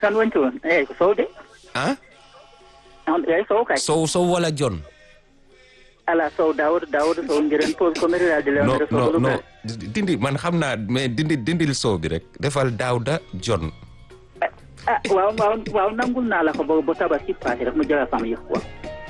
kan woni toon eyyi ko sow de ah on eyyi sow kay sow sow wala jon ala sow dawdo dawdo sow ndiren pose commétral de non lewndere non sow non dindi man xam naa mais dindi dindil sow bi rek defal daawda jon ah waaw waaw waaw nangul naa la ko bo bo tabaski passé rek mu jëla sama yëf quoi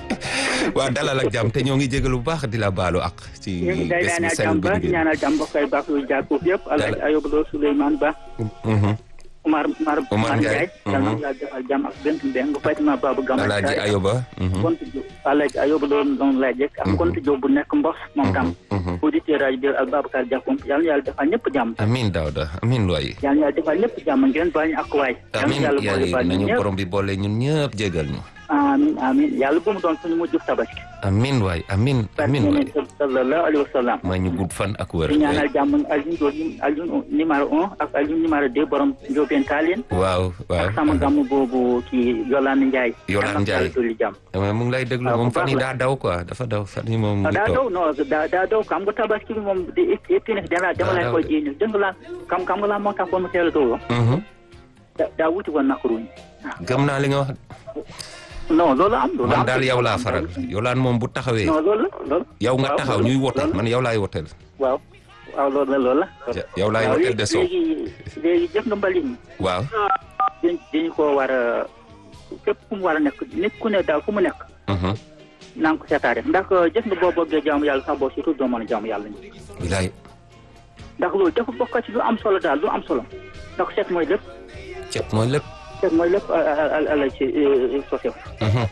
waa dalal ak jàmm te ñoo ngi jégalu bu baax di la baalu ak ci ñu ngi day bés bi ñaanal sell jàmm bi ba ñu génn. ñaanal jàmm mbokk ay baax yu jàkkuuf yëpp alaaj Dala- ayoba loo Souleymane Ba Mhm. Omar Omar Omar Ndiaye. yal na Mhm. yàlla defal jàmm ak bent mbeng Fatima Babou Gama alaaji ayoba mhm. kontu Diop alaaji ayoba loo doon laaj rek ak kontu Diop bu nekk mbos moom tam Mhm. auditeur rajo bi ak Babacar Diakhoum yal na yàlla defal ñëpp jàmm amin daawda amin waay yal na yàlla defal ñëpp jàmm ngeen baal ñu ak waay yal na amin yàlla boole yàlla baal ñu nañu ñëpp borom bi boole ñun ñëpp jégal ñu amin amin yàlla bu mu doon suñu mujj tabaski amin waay amin amin waay sallallahu alayhi wa sallam maa ñu gudd fan ak wér di ñaanal jàmm Alioune Diop Alioune numéro un ak Alioune numéro deux borom Ndiobène Tallinn waaw waaw ak sama gàmm boobu ci Yolande Ndiaye Yolande Ndiaye. dolli jàmm mais mu ngi lay déglu waaw, moom bu fan yi baax daa daw quoi dafa daw fan yi moom mu ah ngi daa toog daw non daa daa daw xam nga tabaski bi moom di et puis nag dama dama lay daw koy de. jéem dégg nga la xam xam nga la moo taxoon mu teel a daw Mhm. da daa wuti woon nakaruñ gëm naa li nga wax non loolu am loolu man am daal yow laa faral yolaan moom bu taxawee non loolu la loolu yow nga waaw, taxaw loolu- ñuy wote loolu- man yow laay woteel waaw waaw loolu la loolu la Ja- yow laay waaw, woteel de sow léegi léegi jëf nga mbalit mi waaw dañ dañu ko war a fépp fu mu war a nekk nit ku ne daal fu mu nekk Mhm. naa ko seetaare ndax jëf nga boo bëggee jaamu yàlla sax boo surtout doo mën a jaamu yàlla ni bilaay ndax loolu dafa bokk ci lu am solo daal lu am solo ndax seet mooy lépp cet mooy lépp seet mooy lépp ala ci sosew Mhm.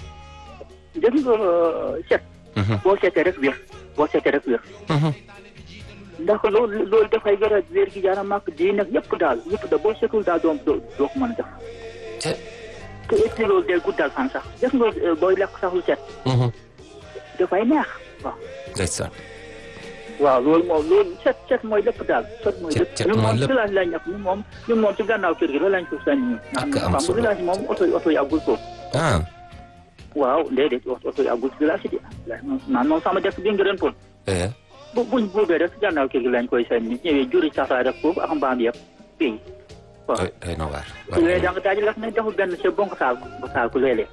jëf nga seet Mhm. boo seetee rek wér boo seetee rek wér Mhm. ndax loolu loolu dafay wér a wér gi yaram ak di nag yëpp daal yëpp da boo seetul daal doo doo doo ko mën a def cet te et puis loolu day guddal fan sax jëf nga euh, booy lekk sax lu set Mhm. dafay neex waaw ndeysaan waaw loolu moom loolu set set mooy lépp daal set mooy Set- lépp set ñun mooy moom lépp. village lañ nekk ñun moom ñun moom ci gannaaw kër gi la lañ ko sañ ñun Ak am xam nga solo. village moom oto yi oto yi àggul foofu ah waaw déedéet oto yi àggul ci village yi de naan moom sama dëkk bi ngërën pon eh bu buñ buubee rek ci gannaaw kër gi lañ koy sañ ñi ñëwee juri saxaar rek foofu ak mbaam yëpp fii waaw doy doy na waar su léegi da nga daaj la ne deful benn c'est bon ko saal ko saal ko léeg-léeg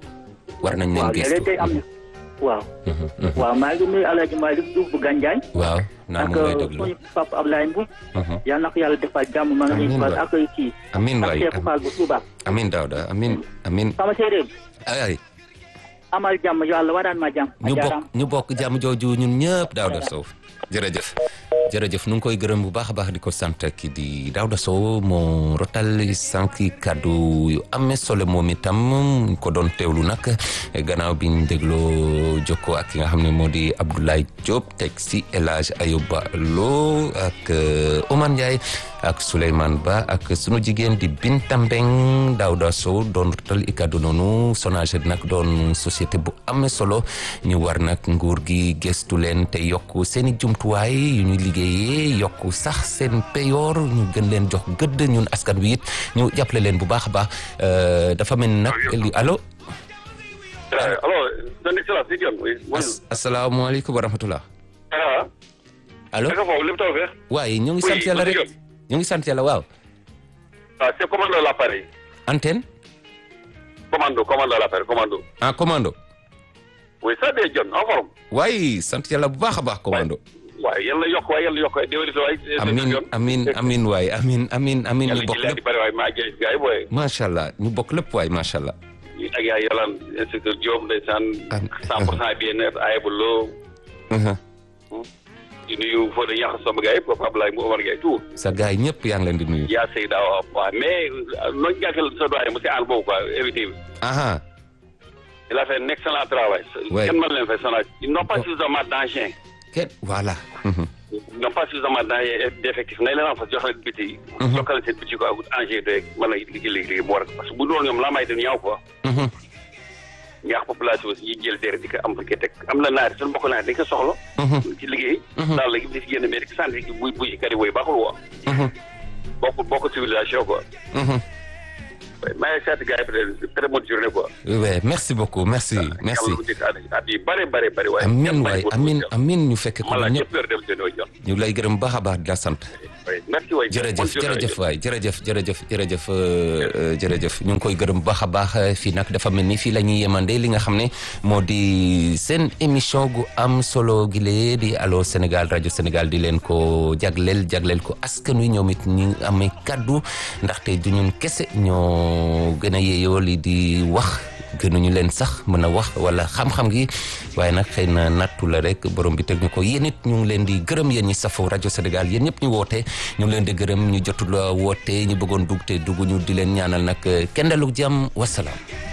war nañ leen waaw léeg-léeg day am gëstu na waaw Mhm. Mhm. waaw maa ngi nuyu Alaaji Malick Diouf bu Gandiaye waaw naa ak mu ngi lay déglu suñu papa Ablaye Mbow Mhm. yal na ko yàlla defal jàmm ma nga Amiin ñu fal waay. ak kii amin ak waay Cheikh Fall bu Touba amin daawda amin amin sama séeréer bi ay ay amal jàmm yàlla waraan ma jàmm ñu a bokk jaaraam ñu bokk jàmm jooju ñun ñëpp Daouda Sow jërëjëf jërëjëf nu ngi koy gërëm bu baax a baax di ko sant ki di Daouda Sow moo rotal sànq kàddu yu amee solo moom itam ñu ko doon teewlu nag gannaaw bi ñu dégloo jokkoo ak ki nga xam ne moo di Abdoulaye Diop teg si El Hadj Ayouba Lo ak euh, Oumar Ndiaye ak Souleymane Ba ak sunu jigéen di Binta Mbeng Daouda Sow doon rotal i kàddu noonu Sonaged nag doon société bu amee solo ñu war nag nguur gi gëstu leen te yokk seen i jumtuwaay yu ñuy liggéeyee yokk sax seen peyoor ñu gën leen jox gëdd ñun askan wi it ñu jàppale leen bu baax a baax Euh, dafa mel ni nag li allo Euh, alors, son excellence, c'est bien, oui. Bonjour. as asalaamaaleykum wa rahmatullah Ah, allo naka foofu lépp taw feex waaye ñu ngi sant Oui, yàlla rek monsieur ñu ngi sant yàlla waaw Ah, c'est commando l'appareil. antenne Commando, commando l'appareil, commando. en commando Oui, ça day John, en forme. waaye sant yàlla bu baax a baax commando waaye yàlla yokk waaye yàlla yokk waaye déwéni sa waay. amin amin amin waay amin amin amin ñu yàlla bokk ci leer di lépp bëri waaye maa ngi gars yi booy. macha allah ñu bokk lépp waay macha allah ak yaa yàllaan inspecteur Diop ndeysaan. Am- 100 pour cent bien-être Ayibou Lo. Mhm. di nuyu Fodé Ñax sama gars yi Papa Abdoulaye mu Omar Gueye tout. sa gars yi ñëpp yaa ngi leen di nuyu yaa Seyda waaw waaw mais nooñu jàkkal sa doyen monsieur Anne boobu quoi évité bi. aha il a fait un excellent travail. Ouais. kenn mën leen fay sonal ils n'ont pas suffisamment d'engins. kenn voilà Mhm. ils n'ont pas suffisamment d'engins d'effectifs nañ leen en fait jox leen biti yi. jokkal leen seen biti quoi engins rek mën a liggéey liggéey bu war parce que bu doon ñoom laa may dem ñaaw quoi. Mhm. ñaax population aussi yi jël deret di ko am di ko teg am na naari suñu mbokk naari dañ ko soxla. Mhm. ci liggéey. daal léegi di si génn mais di ko sant buy buy kari booy baaxul woo. Mhm. bokkul bokkul civilisation quoi. Mhm. maa ngi sant gars yi peut-être très bonne journée quoi. Ouais, merci beaucoup merci merci yàlla bu njëkk at at yi bare bare bare waaye. amin kenn bañ waay ko amin tuuti. amin ñu fekke ko Voilà ñun ñëpp ñëpp heure dem seen yoo jot. ñu lay gërëm baax a baax di la sant merci waay jërëjëf jërëjëf waay jërëjëf jërëjëf jërëjëf jërëjëf ñu ngi koy gërëm baax a baax fii nag dafa mel ni fii la ñuy yemande li nga xam ne moo di seen émission gu am solo gile di Allô Sénégal rajo Sénégal di leen ko jagleel jagleel ko askan wi ñoom it ñu amee kaddu ndaxte du ñun kese ñoo gën a yeeyoo li di wax gënuñu leen sax mën a wax wala xam-xam gi waaye nag xëy na nattu la rek borom bi teg ñu ko yéen it ñu ngi leen di gërëm yéen ñi safoo rajo Sénégal yéen ñëpp ñu woote ñu ngi leen di gërëm ñu jotul woote ñu bëggoon dugg te dugg ñu di leen ñaanal nag kenn dalug jàmm wasalaam